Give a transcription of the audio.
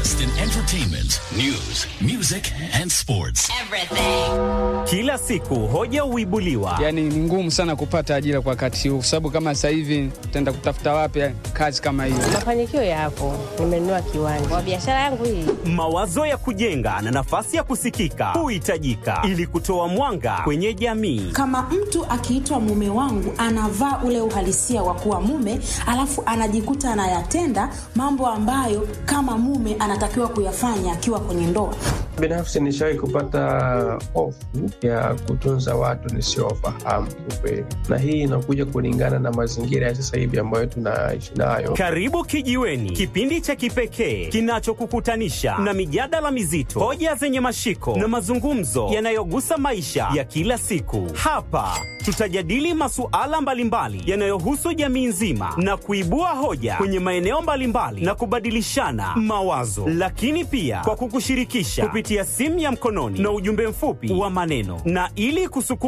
latest in entertainment, news, music and sports. Kila siku hoja huibuliwa, Yani ni ngumu sana kupata ajira kwa wakati huu, kwa sababu kama sasa hivi tutaenda kutafuta wapi kazi kama hiyo? Mafanikio yapo, nimenunua kiwanja kwa biashara yangu hii. mawazo ya kujenga na nafasi ya kusikika huhitajika ili kutoa mwanga kwenye jamii. Kama mtu akiitwa mume wangu anavaa ule uhalisia wa kuwa mume, alafu anajikuta anayatenda mambo ambayo kama mume anatakiwa kuyafanya akiwa kwenye ndoa. Binafsi nishawahi kupata hofu ya kutunza watu nisiowafahamu kiukweli, na hii inakuja kulingana na mazingira ya sasa hivi ambayo tunaishi nayo. Karibu Kijiweni, kipindi cha kipekee kinachokukutanisha na mijadala mizito, hoja zenye mashiko na mazungumzo yanayogusa maisha ya kila siku. Hapa tutajadili masuala mbalimbali yanayohusu jamii nzima na kuibua hoja kwenye maeneo mbalimbali na kubadilishana mawazo, lakini pia kwa kukushirikisha kupitia simu ya mkononi na ujumbe mfupi wa maneno, na ili kusukuma